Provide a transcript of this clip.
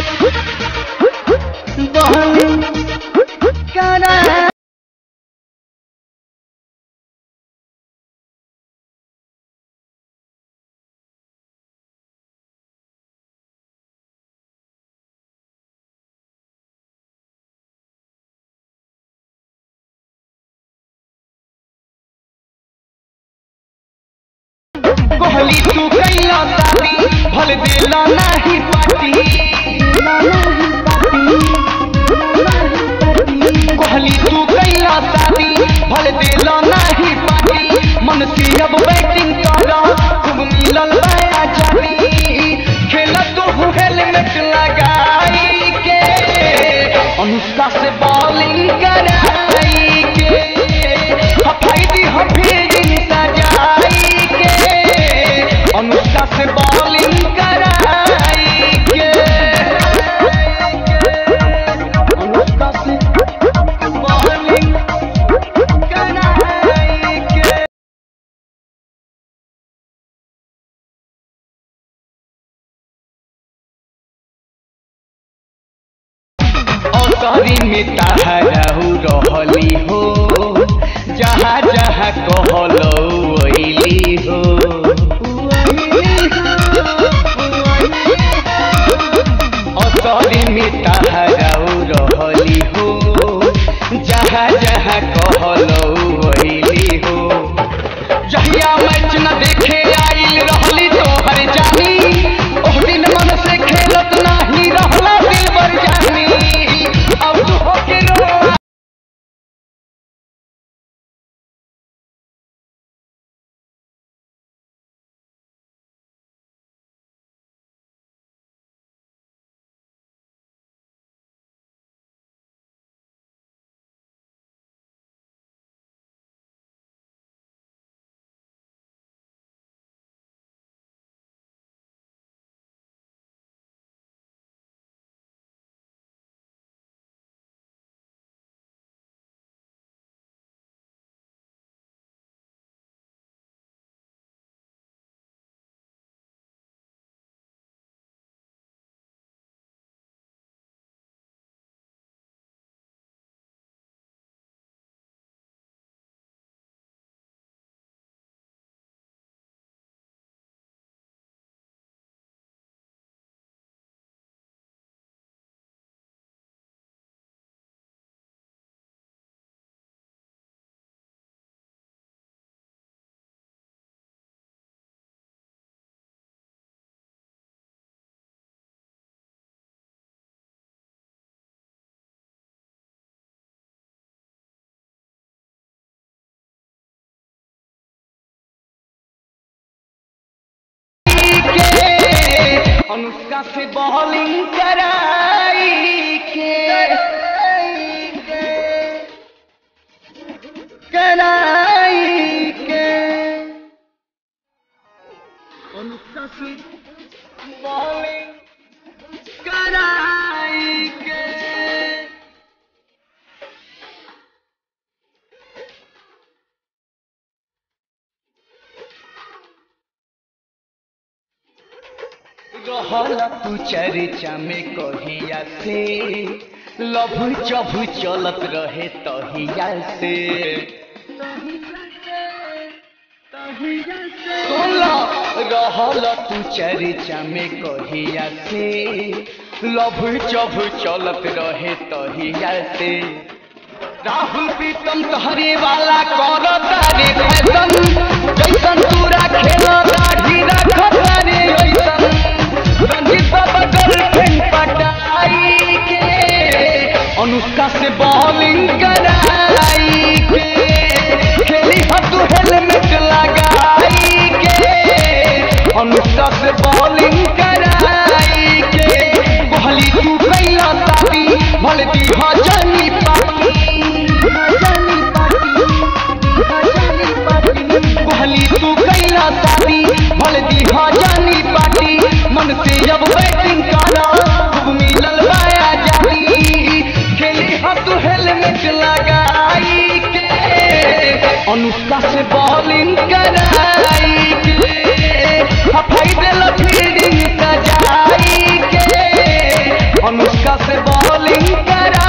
bowling करा कोहली तू कैला शादी भल देला नाही पार्टी कोहली तू कैला शादी भल देला नाही पार्टी मन से अब बैटिंग करा खूब मिलल बया जानी खेला तो हेलमेट लगाई के अनुष्का से बॉलिंग कराई के हफाइदी हफीजिंग सजाई के अनुष्का से बॉलिंग कराई के अनुष्का से बॉलिंग कराई के असरी में ताहराहु रहली हो जहाँ जहाँ कहलो वैली हो असरी में ताहराहु रहली हो जहाँ जहाँ कहलो वैली हो जहिया मैच न देखे आइल रहली तोहर जानी ओह दिन मन से खेलत नाही रहला दिलबर जानी अब तू होके रो के अनुष्का से बॉलिंग कराई के कराई के अनुष्का से बॉलिंग कराई के रहल तू चर्चा में कहिया से लभु चभु चलत रहे तहिया से सुनला रहल तू चर्चा में कहिया से लभु चभु चलत रहे तहिया से राहुल प्रीतम तहरे वाला कर तारे फैशन जैसन तूरा खेल दाढ़ी रख तारे ओइसन रंजीत बाबा गर्लफ्रेंड पटाई के अनुष्का से बॉलिंग कराई के खेली हो तू हेलमेट लगाई के अनुष्का से बॉलिंग कराई के कोहली तू कैला शादी भले दी हो जानी कोहली तू कैला शादी भले दी हो जानी पार्टी मन से जब बॉलिंग करा